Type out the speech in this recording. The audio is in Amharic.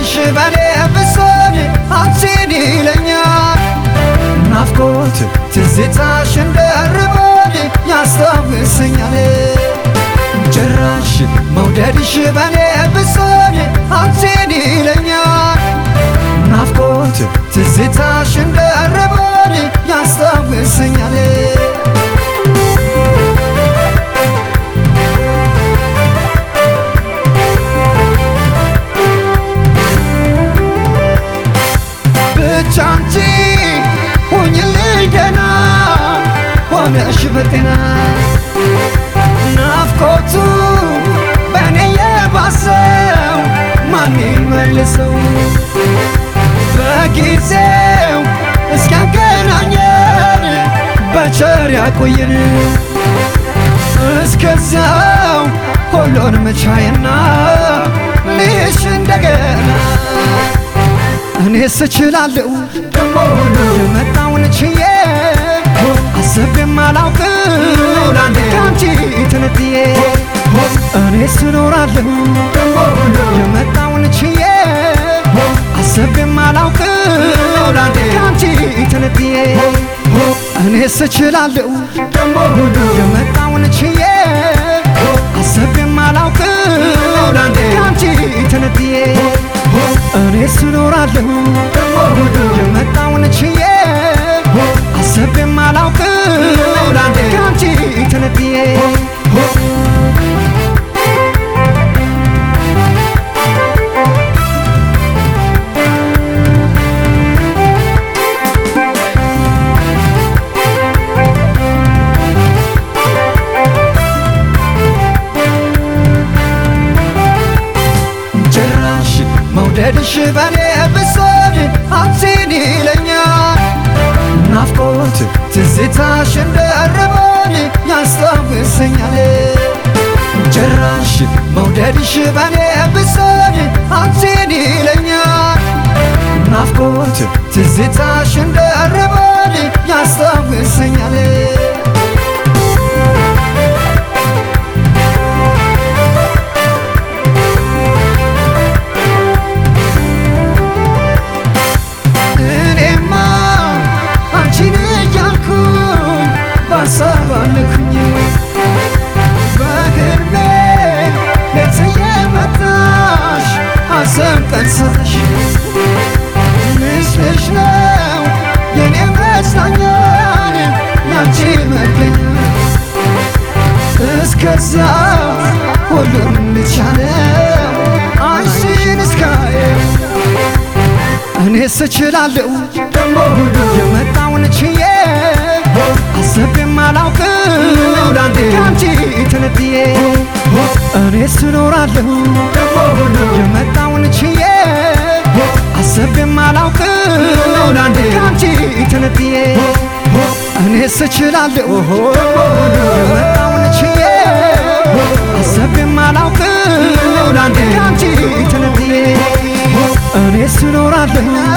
መውደድሽ በኔ ብሶኝ አንቺን ይለኛል ናፍቆት ትዝታሽ እንደርቦኝ ያስታውሰኛል ጭራሽ መውደድሽ በኔ ብሶኝ አንቺን ይለኛል ናፍቆት ትዝታሽ እንደርቦኝ ያስታውሰኛል ብቻ አንቺ ሁኝልኝ ደህና ሆነሽ በጤና ናፍቆቱ በእኔ የባሰው ማን መልሰው በጊዜው እስኪያገናኘን በቸር ያቆየን እስከዚያው ሁሉን መቻይና ልሽ እንደገና እኔስ እችላለሁ ደሞ የመጣውን ችዬ አሰቤም አላውቅም ከአንቺ ተነጥዬ እኔስ እኖራለሁ የመጣውን ችዬ አሰቤም አላውቅም ከአንቺ ተነጥዬ እኔስ እችላለሁ ደሞ የመጣውን ችዬ አሰቤም አላውቅም ከአንቺ ተነጥዬ እኔስ እኖራለሁ የመጣውን ችዬ አሰቤም አላውቅም ከአንቺ ተነጥዬ ጭራሽ መውደድሽ በኔ ብሶኝ አንቺን ይለኛል ናፍቆት ትዝታሽ እንደርቦኝ ያስታውሰኛል ጭራሽ መውደድሽ በኔ ብሶኝ አንቺን ይለኛል ናፍቆት ትዝታሽ እንደርቦኝ ያስታውሰኛል እኔማ አንቺን እያልኩኝ ባሳብ አለኩኝ በግርሜ ሌት የመጣሽ ሐዘን ቀን ሰጠሽ ምስልሽ ነው የኔ መጽናኛን ያንቺ መገኛ እስከዛ ሁሉም ልቻለው አንቺን እስካየው እኔስ እችላለሁ ደሞ የመጣውን ችዬ አሰቤም አላውቅም ከአንቺ ተነጥዬ እኔስ እኖራለሁ ደሞ የመጣውን ችዬ አሰቤም አላውቅም ከአንቺ ተነጥዬ እኔስ እችላለሁ የመጣውን ችዬ አሰቤም አላውቅም ከአንቺ ተነጥዬ እኔስ እኖራለሁ